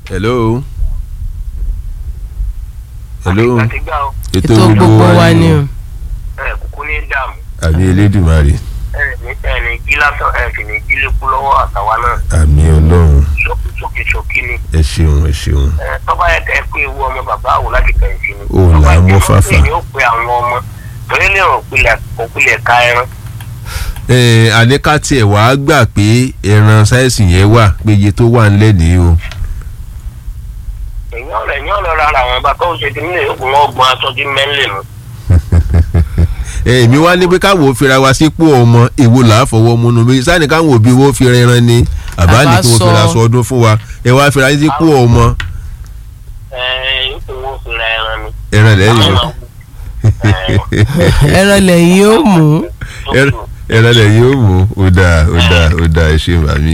hello. hello. àtìgbà o ètò ètò gbogbo wa ni o. ẹ kúkú ní dààmú àmì elédùnmarè ẹ ní ẹ ní jí lásán ẹ sì ní jí lékú lọ́wọ́ àtàwa náà àmì ọlọ́run ṣókí ṣókí ṣókí ni ẹ ṣeun ẹ ṣeun. ẹ tọ́ba yẹ kẹ́ ẹ pé ewu ọmọ bàbá àwò láti kẹ̀yìntì ni. Ó là á mọ́ fàfà. ni ó pe àwọn ọmọ torí lè rò pilẹ̀ òpilẹ̀ ká ẹran. ẹ àníká tiẹ̀ wàá gbà pé ẹran sáyẹ́sì yẹn wà pé iye tó wà ńlẹ̀ nìyí o. èèyàn rẹ̀ èèyàn lọ rárá àwọn bàbá ó ṣe ti nílé ògùn ọgbọ̀n aṣọ tí mẹ́lẹ̀ nù. ẹ èmi wá ní pé káwọn ò fira wa sípò ọmọ èwo là á fọwọ́ múnú méjì sáà ní káwọn òbí wo fi rẹran ni àbá ní kí wọ́n Àbá sọ. fira sọ ọdún fún wa ẹ wá fira yín sípò ọmọ ẹ ipò wọn fi ra ẹran ni. ẹran lẹ́yìn Àwọn ọmọ, ẹ, ẹran lẹ́yìn ó mú. tó ẹran kù. ẹran lẹ́yìn ó mú ó dáa ó dáa ó dáa ẹ ṣe màmí.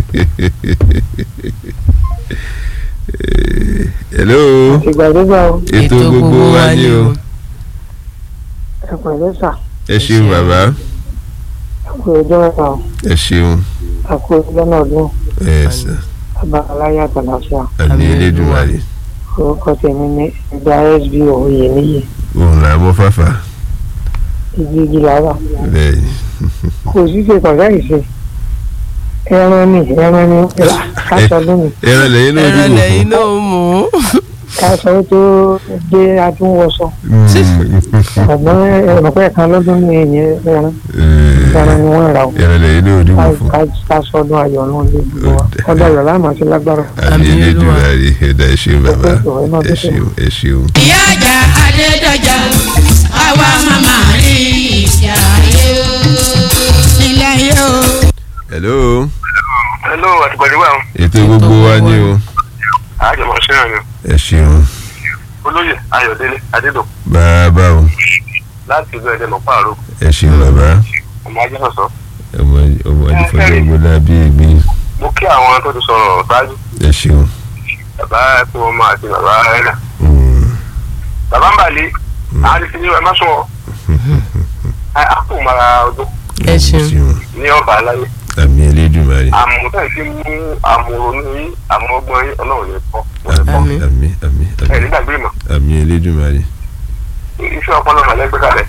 hello ìgbàdégbà o ètò gbogbo wa ni o ẹ pẹ̀lẹ́ sà ẹ ṣeun bàbá àkó ọjọ́ mẹ́ta o ẹ ṣeun àkó ọjọ́ náà dún ẹ sà bàbá aláyà àtàlàfíà àmì Àmín elédùnmarè orúkọ tèmi ní ẹgbẹ́ sbo òye níyì òun là mọ́ fàfà igi igi làwà bẹ́ẹ̀ ni. kò sí ṣe kọ̀ọ̀dá ìṣe ẹran ni ẹran ni káṣọ lónìí ẹran lẹ́yìn náà ẹran dìbò lẹ́yìn fún. ó mú. káṣọ tó dé atúnwọṣọ ọ̀gbọ́n ẹ̀rọ̀pẹ́ kan lọ́dún ní ẹ̀yìn ẹran ẹran ni wọ́n rà o ẹran lẹ́yìn náà dìbò fún. káṣọ ọdún ayọ̀ náà lè dùn wá ọdún ayọ̀ láàmú àti lágbára àmì Àmín elédùnmarè ẹ̀dá ẹ ṣeun bàbá Ẹ máa ẹ tẹ́tẹ́. ṣeun ẹ ṣeun. ìyá àjà adédọjà àwa màmá rí ìṣe ayé o nílẹ̀ ayé o. hello hello àtìgbàdégbà o ètò gbogbo wa ni o àjọmọ̀ síran ni ẹ ṣeun olóyè ayọ̀délé adédọ̀kú bàbá o láti ìlú ẹ̀dẹ̀ mọ̀pá àrò ẹ ṣeun bàbá ọmọ ajẹ́sọ̀sọ́ ọmọ ọmọ adìfọ́jọ́ gbọ́dọ̀ bí egbin mo kí àwọn tó ti sọ̀rọ̀ ṣáájú ẹ ṣeun. bàbá ẹkún ọmọ àti bàbá ẹ̀dà Mm, bàbá ń bàlẹ́ àárín sí ní ẹ má sọ ẹ á kò mara ọdún ẹ ṣeun. ní ọba aláyé àmì elédùnmarè àmọ̀tẹ́ ti mú àmọ̀rònú yín àmọ̀ọ́gbọ́n yín ọlọ́run ní kọ́ àmì Àmín. àmì àmì ẹ̀ àmì nígbàgbé ìmọ̀ àmì elédùnmarè. iṣẹ́ ọpọlọ màlẹ́ gbé kalẹ̀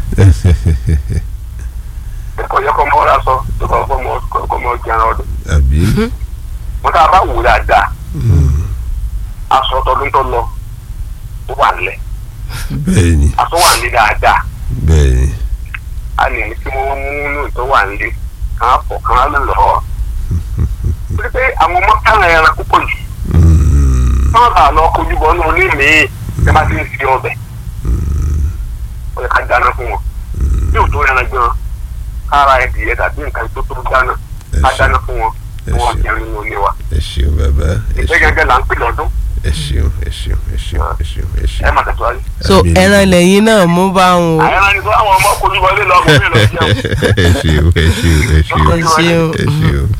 ẹ̀kọ́ yẹ kọ́ mọ́ ọ́ra sọ tó kọ́ kọ́ mọ́ kọ́ mọ́ jẹun ọdún àbí mo tá a bá wò dáadáa aṣọ tọdún tó lọ ó wà nílẹ̀ bẹ́ẹ̀ ni aṣọ wà nílẹ̀ dáadáa bẹ́ẹ̀ ni a lè ní kí wọ́n mú inú tó wà nílẹ̀ kàn á fọ̀ kàn á lè lọ́ọ́ pé pé àwọn ọmọ kára ẹran púpọ̀ jù Mm, wọ́n bá lọ kojú bọ́ ní oní mi ẹ bá ti ń fi ọbẹ̀ ó yẹ ká dáná fún wọn bí òtún ẹran gan kára ẹdìyẹ tàbí nǹkan tó tó dáná ẹ ká ṣeun dáná fún wọn ẹ kí wọ́n ṣeun. jẹun nínú ilé wa ẹ ṣeun bàbá ẹ ìgbẹ́ ṣeun gẹ́gẹ́ là ń pè lọ́dún ẹ ṣeun ẹ ṣeun ẹ ṣeun ẹ ṣeun ẹ ẹ ṣeun. má tẹ̀síwájú. so Àmì ẹran lẹ́yìn náà mú bá wọn o. àyẹ̀rọ ni sọ àwọn ọmọ kojú bọ́ ilé lọ́kùnrin lọ jẹun. ẹ ṣeun ẹ ṣeun ẹ ṣeun ẹ ṣeun. ẹ ṣeun.